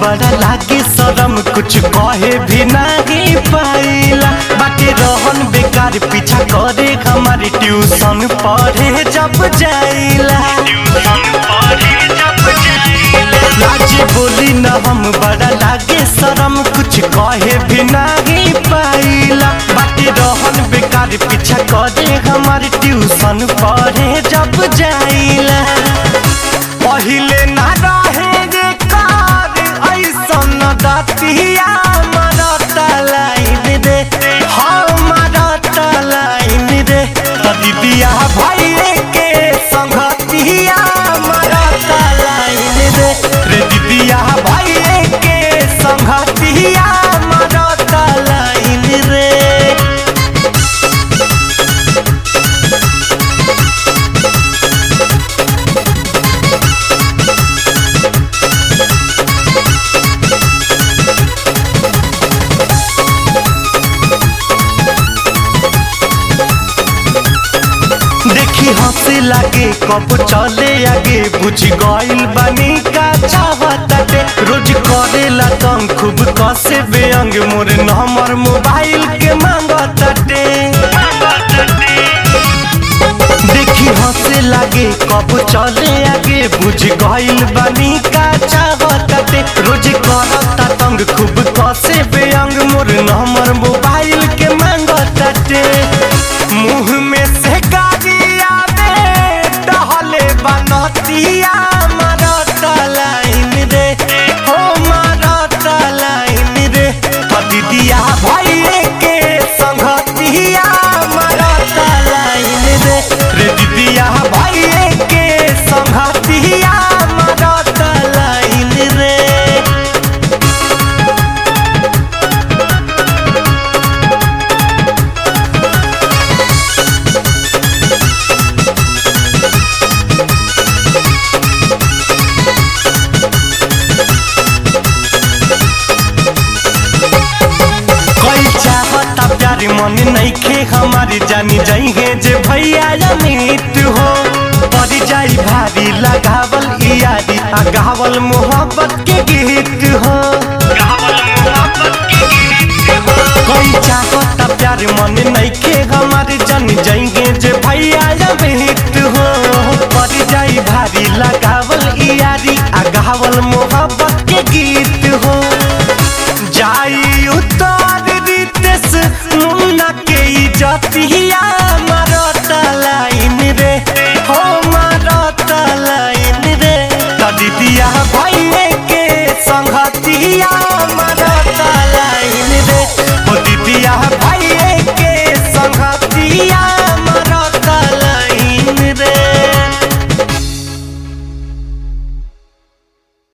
बड़ा लागे शरम कुछ कहे भी नहीं पाइला बाकी रहन बेकार पीछा करे हमारी ट्यूशन पढ़े जब जाइला लाज बोली न हम बड़ा लागे शरम कुछ कहे भी नहीं पाइला बाकी रहन बेकार पीछा करे हमारी ट्यूशन पढ़े जब जाइला पहिले ना रहे रे कार ऐसन दतिया मरता लाइन रे हमारा लाइन रे दीदिया भाई के संगतिया मरता लाइन रे रे दीदिया भाई के संगतिया मरता लाइन रे देखी हंसे लागे कब चले आगे बुझ गइल बानी का चाहताटे रोज करेला तंग खूब कसे बेअंग मोर नंबर मोबाइल के मांगताटे देखी हंसे लागे कब चले आगे बुझ गइल बानी का चाहताटे रोज करता तंग खूब कसे बेअंग मोर नंबर मोबाइल के मांगताटे मुंह में से गाड़ी आवे टहले बनतिया मरता लाइन रे हो मरता लाइन रे दीदिया भाई के संगतिया मरता लाइन रे रे दीदिया भाई के संगतिया मरता लाइन रे कोई चाहता प्यार मन नईखे हमारी जानी जाइए जे भैया अमित हो पड़ जाई भारी लगावल यारी आ गावल मोहब्बत के गीत हो कोई चाहता प्यार मन नईखे हमारी जानी जाइए जे भैया अमित हो पड़ जाई भारी लगावल यारी आ गावल मोहब्बत के गीत हो जाई उतार रितेश मुन्ना के इजतिया मारता लाइन रे हो मारता लाइन रे दीदिया